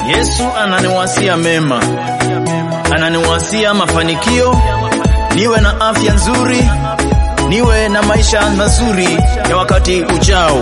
Yesu ananiwasia mema, ananiwasia mafanikio, niwe na afya nzuri, niwe na maisha mazuri ya wakati ujao.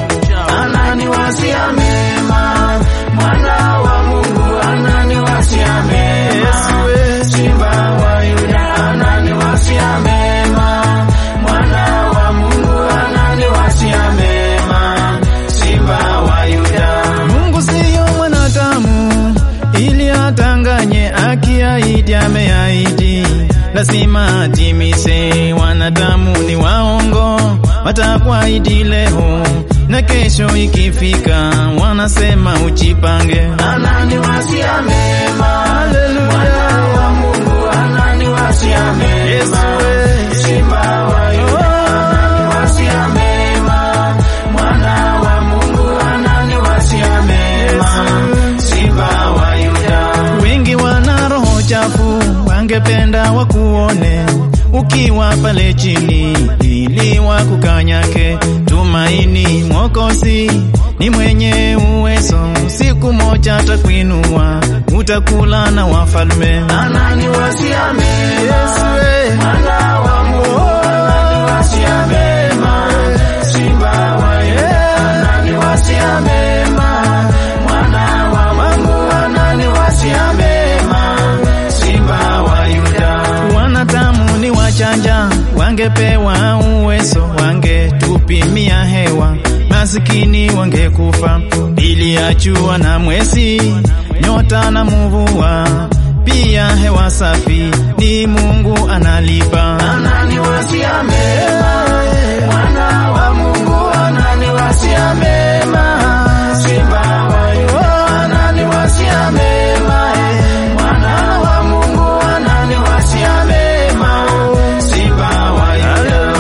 Ananiwasia mema, mwana wa Mungu ananiwasia mema. Simba wa Yuda ananiwasia mema, mwana wa Mungu ananiwasia mema. Simba wa Yuda. Mungu siyo mwanadamu ili atanganye, akiahidi ameahidi, lazima atimize. Wanadamu ni waongo, watakuahidi leo na kesho ikifika wanasema ujipange. Ananiwasia mema, mwana wa Mungu ananiwasia mema. Simba wa Yuda ananiwasia mema, mwana wa Mungu ananiwasia mema. Simba wa Yuda. Wengi wana roho chafu, wangependa wakuone ukiwa pale chini ili wakukanyake. Tumaini Mwokozi ni mwenye uwezo, siku moja atakuinua, utakula na wafalme. Ananiwasia mema, mwana wa Mungu ananiwasia mema. Simba wa Yuda ananiwasia mema, mwana wa Mungu ananiwasia mema. Simba wa Yuda. Wanadamu ni wachanja, wangepewa uwezo, wangetupimia hewa, masikini wangekufa. Bili ya jua na mwezi, nyota na mvua, pia hewa safi ni Mungu analipa. Ananiwasia mema, mwana wa Mungu ananiwasia mema. Simba wa Yuda ananiwasia mema, mwana wa Mungu ananiwasia mema. Simba wa Yuda.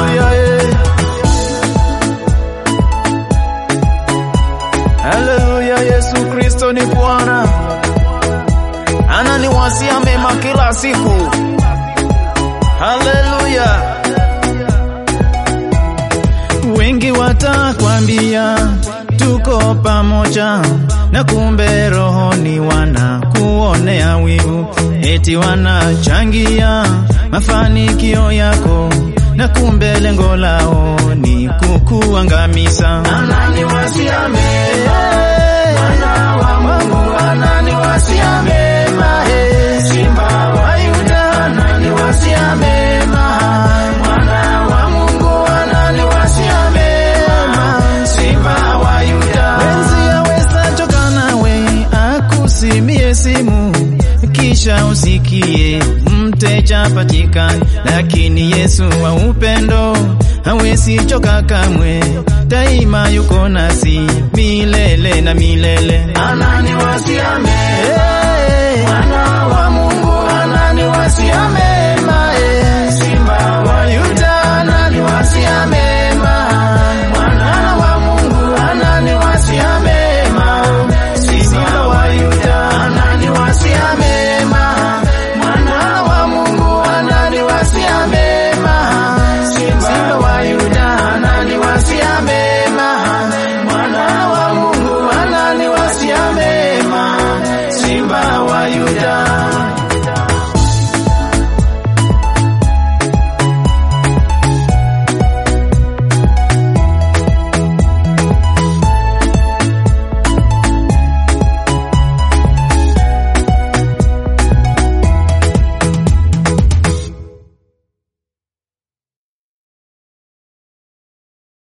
Haleluya, Yesu Kristo ni Bwana, ananiwazia mema kila siku. Haleluya. Wengi watakwambia tuko pamoja, na kumbe rohoni wanakuonea wivu, eti wanachangia mafanikio yako, na kumbe lengo lao ni kukuangamiza. Ananiwasia mema, mwana wa Mungu ananiwasia mema. Simba wa Yuda ananiwasia mema, mwana wa Mungu ananiwasia mema. Simba wa Yuda. Wenzi aweza choka nawe akusimie simu kisha usikie mteja patikani, lakini Yesu wa upendo hawezi choka kamwe, daima yuko nasi milele na milele. Ananiwasia mema, mwana